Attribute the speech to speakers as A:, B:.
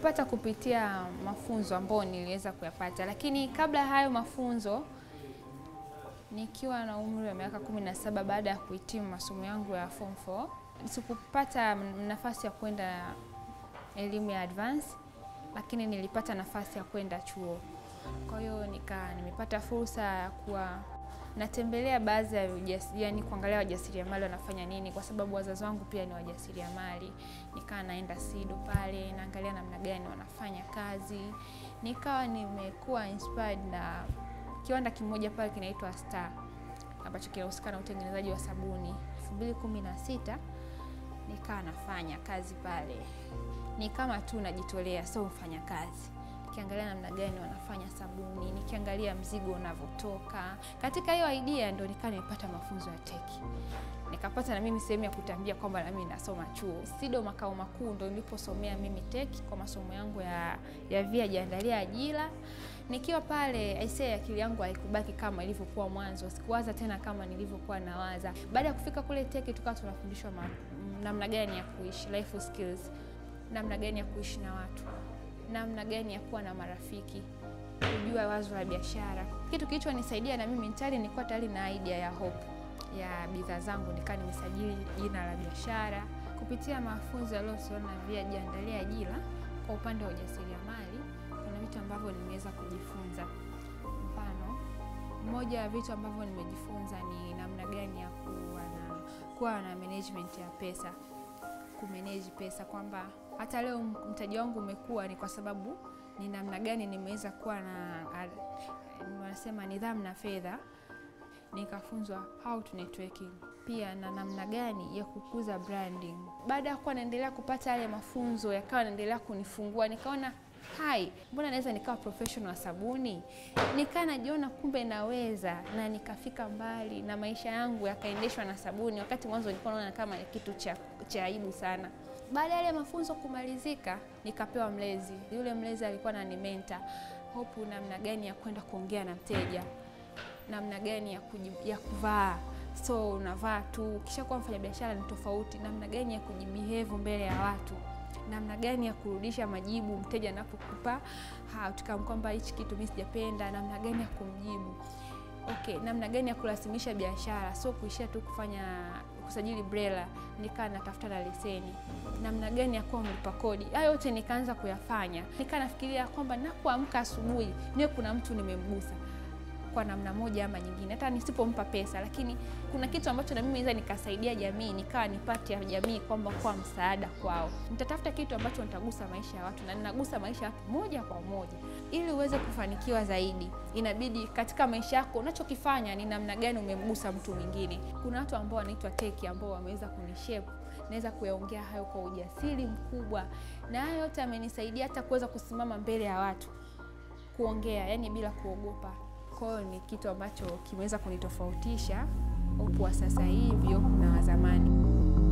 A: Nimepata kupitia mafunzo ambayo niliweza kuyapata, lakini kabla ya hayo mafunzo, nikiwa na umri wa miaka kumi na saba baada ya kuhitimu masomo yangu ya form 4 sikupata nafasi ya kwenda elimu ya advance, lakini nilipata nafasi ya kwenda chuo. Kwa hiyo nika nimepata fursa ya kuwa natembelea baadhi ya yani kuangalia wajasiriamali wanafanya nini, kwa sababu wazazi wangu pia ni wajasiriamali. Nikawa naenda SIDO pale naangalia namna gani wanafanya kazi, nikawa nimekuwa inspired na kiwanda kimoja pale kinaitwa Star ambacho kinahusika na utengenezaji wa sabuni. 2016 nikawa nafanya kazi pale, ni kama tu najitolea, sio mfanya kazi nikiangalia namna gani wanafanya sabuni, nikiangalia mzigo unavyotoka. Katika hiyo idea ndo nikawa nimepata mafunzo ya teki, nikapata na mimi sehemu ya kutambia kwamba na mimi nasoma chuo. SIDO makao makuu ndo niliposomea mimi teki kwa masomo yangu ya, ya via jiandalia ajira. Nikiwa pale aisee, akili yangu haikubaki kama ilivyokuwa mwanzo, sikuwaza tena kama nilivyokuwa nawaza. Baada ya kufika kule teki, tukawa tunafundishwa namna gani ya kuishi, life skills, namna gani ya kuishi na watu namna gani ya kuwa na marafiki, kujua wazo la biashara. Kitu kilichonisaidia na mimi tayari nilikuwa tayari na idea ya Hope ya bidhaa zangu, nikawa nimesajili jina la biashara kupitia mafunzo yaliyohusiana na via jiandalia ajira. Kwa upande wa ujasiriamali, kuna vitu ambavyo nimeweza kujifunza. Mfano, moja ya vitu ambavyo nimejifunza ni namna gani ya kuwa na kuwa na management ya pesa, kumanage pesa kwamba hata leo mtaji wangu umekuwa ni kwa sababu ni namna gani nimeweza kuwa na wanasema nidhamu na fedha, nikafunzwa how to networking, pia na namna gani ya kukuza branding. Baada ya kuwa naendelea kupata yale mafunzo, yakawa naendelea kunifungua, nikaona hai, mbona naweza nikawa professional wa sabuni? Nikaa najiona kumbe naweza, na nikafika mbali na maisha yangu yakaendeshwa na sabuni, wakati mwanzo nilikuwa naona kama kitu cha, cha aibu sana. Baada ya yale mafunzo kumalizika, nikapewa mlezi. Yule mlezi alikuwa ananimenta Hope, namna gani ya kwenda kuongea na mteja, namna gani ya, ya kuvaa. So unavaa tu, ukishakuwa mfanya biashara ni tofauti. Namna gani ya kujibehave mbele ya watu, namna gani ya kurudisha majibu mteja anapokupa outcome kwamba hichi kitu mimi sijapenda, namna gani ya kumjibu. Okay, namna gani ya kurasimisha biashara, so kuishia tu kufanya kusajili BRELA, nikaa natafuta na leseni, namna gani ya kuwa mlipa kodi. Hayo yote nikaanza kuyafanya, nikaa nafikiria kwamba napoamka asubuhi niwe kuna mtu nimemgusa kwa namna moja ama nyingine, hata nisipompa pesa, lakini kuna kitu ambacho na mimi naweza nikasaidia jamii, nikawa nipate ya jamii kwamba kwa msaada kwao. Nitatafuta kitu ambacho nitagusa maisha ya watu na ninagusa maisha ya watu moja kwa moja. Ili uweze kufanikiwa zaidi, inabidi katika maisha yako unachokifanya ni namna gani umemgusa mtu mwingine. Kuna watu ambao wanaitwa teki ambao wameweza kunishape naweza kuyaongea hayo kwa ujasiri mkubwa, na hayo yote amenisaidia hata kuweza kusimama mbele ya watu kuongea, yani bila kuogopa. Kwa hiyo ni kitu ambacho kimeweza kunitofautisha Hope wa sasa hivyo na wa zamani.